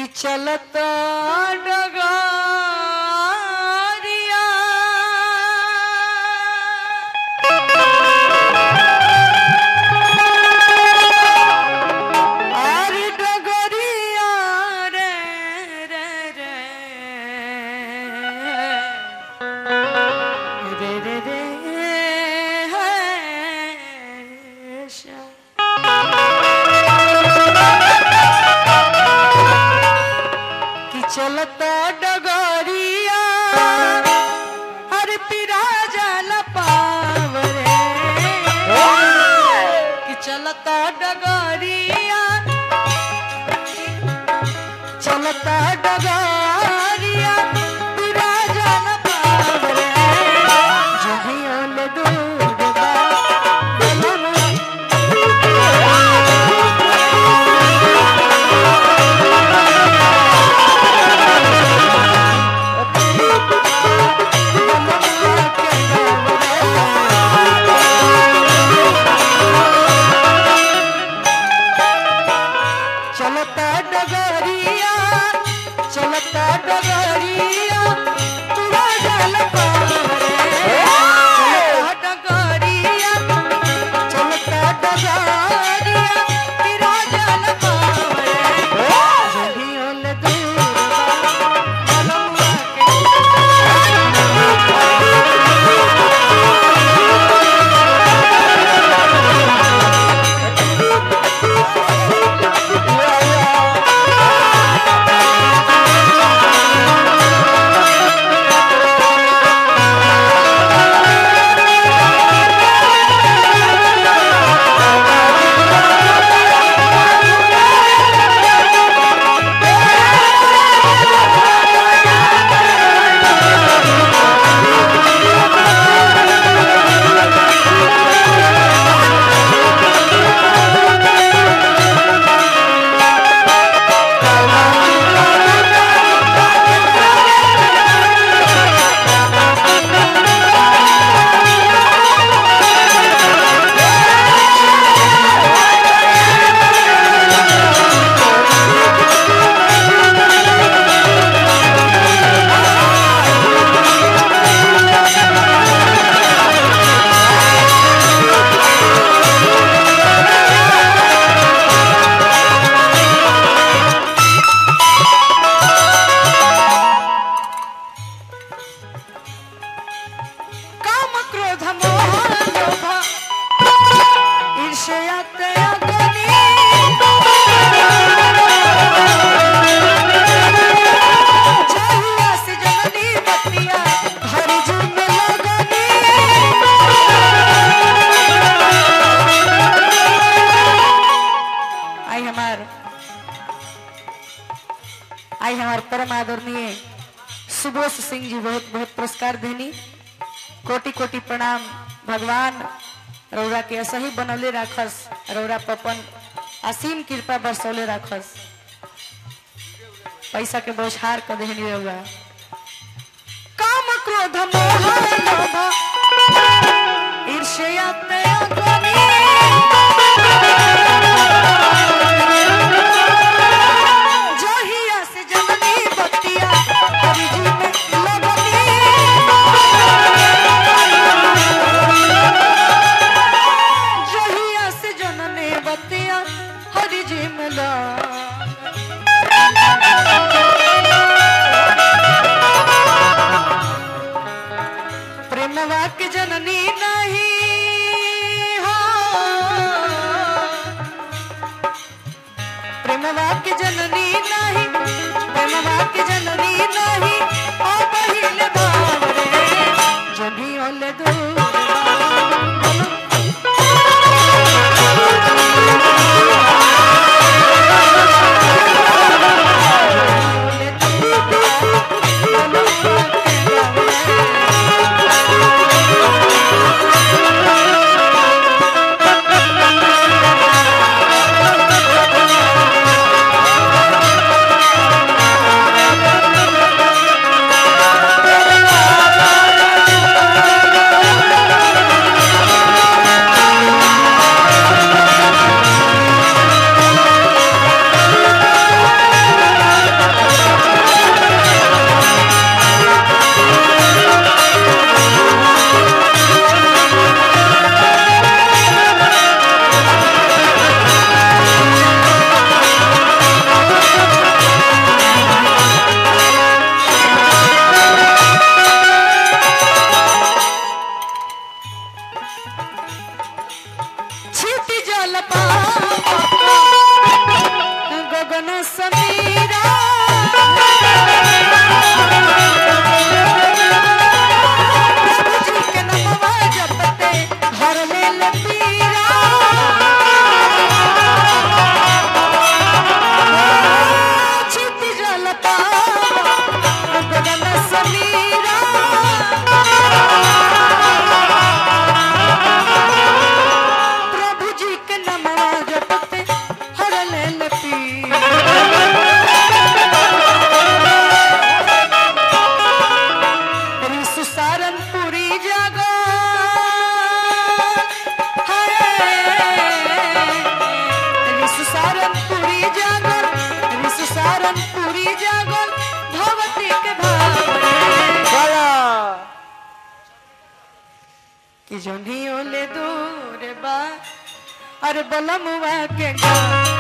चलता डगारिया आरे डगरिया रे रे रे रे रे रे है शा कि चलता डगरिया हर पिरा जल पावरे कि चलता डगरिया चलता डगरिया पिरा जल पावरे जहियल दूर बा बलमा चलता डगरिया चलता डगरिया तुरा जल पारे चलता डगरिया चलता डगरिया तुरा जल पारे जहियल दूर बा बलमुआ के काम क्रोध मोह लोभ ईर्ष्या त्यागनी जहिया से जननी बतिया हरि जुम लगनी आई हमार आई हमार परम आदरणीय सुबोध सिंह जी बहुत बहुत पुरस्कार देनी कोटि कोटि प्रणाम भगवान रौरा के ऐसा ही बनौले राखस रौरा पपन असीम कृपा बरसौले राखस पैसा के बौछार कर देहनी रौरा काम क्रोध मोह लोभ ईर्ष्या त्यागनी जहिया से जननी बतिया हरि जी में लगनी जहिया से जनने बतिया हरि जी मिला प्रेमवा के जननी नहीं हो कि जोनियो ले दूर बा अरे बलमुआ के गाँव